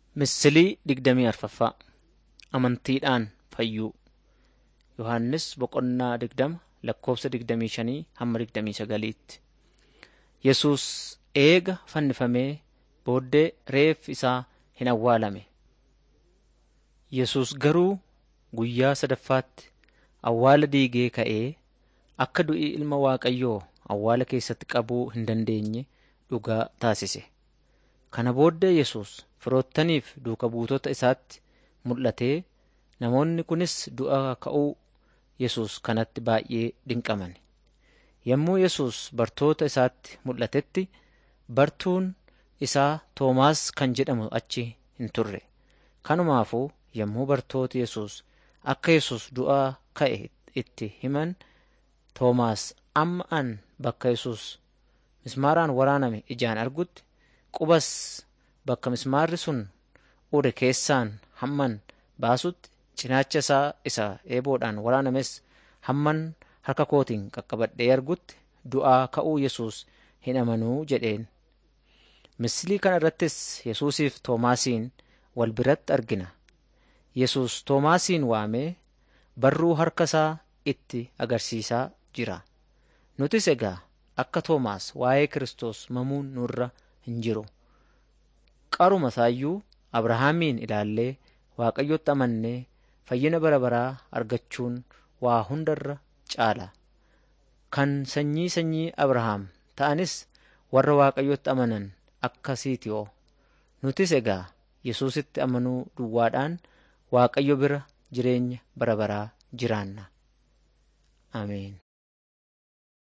Misilii digdamii arfaffaa Amantiidhaan fayyuu Yohaannis boqonnaa digdama lakkoofsa digdamii shanii hamma digdamii sagaliitti. Yesuus eega fannifamee booddee reeffi isaa hin awwaalame. Yesuus garuu guyyaa sadaffaatti awwaala diigee ka'ee akka du'i Ilma Waaqayyoo awwaala keessatti qabuu hin dandeenye dhugaa taasise. Kana booddee Yesuus firoottaniif duuka buutota isaatti mul'atee namoonni kunis du'aa ka'uu Yesuus kanatti baay'ee dinqaman. Yommuu Yesuus bartoota isaatti mul'atetti bartuun isaa Toomaas kan jedhamu achi hin turre. Kanumaafuu yommuu bartooti Yesuus akka Yesuus du'aa ka'e itti himan Toomaas amma an bakka Yesuus mismaaraan waraaname ijaan argutti qubas bakka mismaarri sun ure keessaan hamman baasutti cinaacha isaa isa eeboodhaan waraanames hamman harka kootiin qaqqabadhee argutti du'aa ka'uu Yesuus hin amanuu jedheen. Misilii kana irrattis Yesuusiif Toomaasiin wal biratti argina. Yesuus Toomaasiin waamee barruu harka isaa itti agarsiisaa jira. Nutis egaa akka Toomaas waa'ee Kiristoos mamuun nurra hin jiru. Qaruma isaayyuu Abrahaamiin ilaallee Waaqayyotti amannee fayyina bara baraa argachuun waa hundarra caala. Kan sanyii sanyii Abrahaam ta'anis warra Waaqayyotti amanan akkasiiti oo. Nutis egaa Yesuusitti amanuu duwwaadhaan Waaqayyo bira jireenya bara baraa jiraanna. Ameen.